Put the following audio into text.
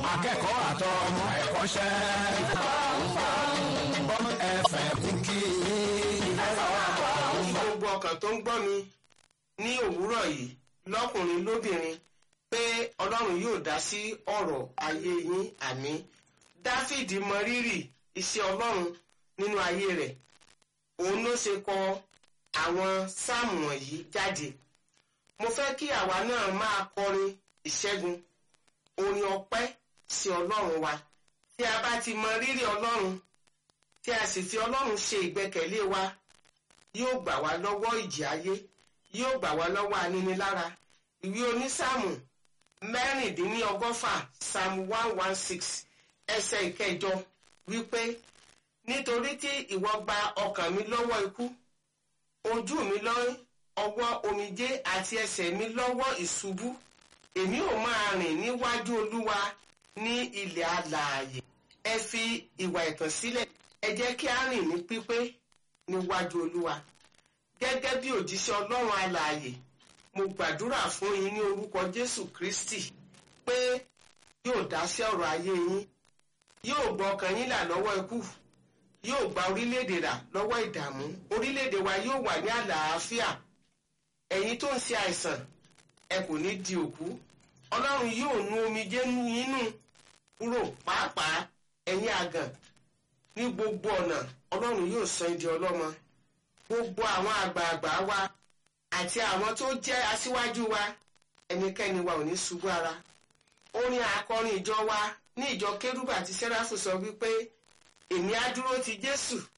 akẹ́kọ̀ọ́ àtọ ọmọ ẹ̀kọ́ṣẹ́. bọ́n ẹ̀fẹ̀ kúkì. gbogbo ọkàn tó ń gbọ́ mi ní òwúrọ̀ yìí lọ́kùnrin lóbìnrin pé ọlọ́run yóò dá sí ọ̀rọ̀ ayé yín àmì dáfídì mọ rírì iṣẹ́ ọlọ́run nínú ayé rẹ̀ òun ló ṣe kọ àwọn sáàmù wọ̀nyí jáde mo fẹ́ kí àwa náà máa kọrin ìṣẹ́gun orin ọpẹ́ sí ọlọ́run wa tí a bá ti mọ rírì ọlọ́run tí a sì fi ọlọ́run ṣe ìgbẹ́kẹ̀lé wa yóò gbà wá lọ́wọ́ ìjì ayé yóò gbà wá lọ́wọ́ aninilára ìwé onísáàmù mẹ́rìndínlọ́gọ́fà psalm one one six ẹsẹ̀ ìkẹjọ wípé nítorí tí ìwọ gba ọkàn mi lọ́wọ́ ikú ojú mi lọ́wọ́ ọwọ́ omijé àti ẹsẹ̀ mi lọ́wọ́ ìṣubú èmi ò máa rìn níwájú olúwa ní ilẹ̀ alààyè ẹ fi ìwà ẹ̀tàn sílẹ̀ ẹ jẹ́ kí á rìn ní pípé níwájú olúwa gẹ́gẹ́ bí òjíṣẹ́ ọlọ́run alààyè mo gbàdúrà fún yín ní orúkọ jésù kristi pé yóò dá sí ọ̀rọ̀ ayé yín yóò gbọ́ ọkàn yín là lọ́wọ́ ikú yóò gba orílẹ̀-èdè rà lọ́wọ́ ìdààmú orílẹ̀-èdè wa yóò wà ní àlàáfíà ẹ̀yin tó ń ṣe àìsàn ẹ kò ní di òkú ọlọ́run yóò nu omijé yín nù kúrò pàápàá ẹ̀yin àgàn ní gbogbo ọ̀nà ọlọ́run yóò sọ ẹ́ di ọlọ́mọ gbogbo àwọn àgbààgbà wa àti àwọn tó jẹ́ aṣíwájú wa ẹnikẹ́ni wa ò ní ṣubú ara orin akọrin ìjọ wa ní ìjọ kérúbù àti sẹ́ráfù sọ wípé èmi á dúró ti jésù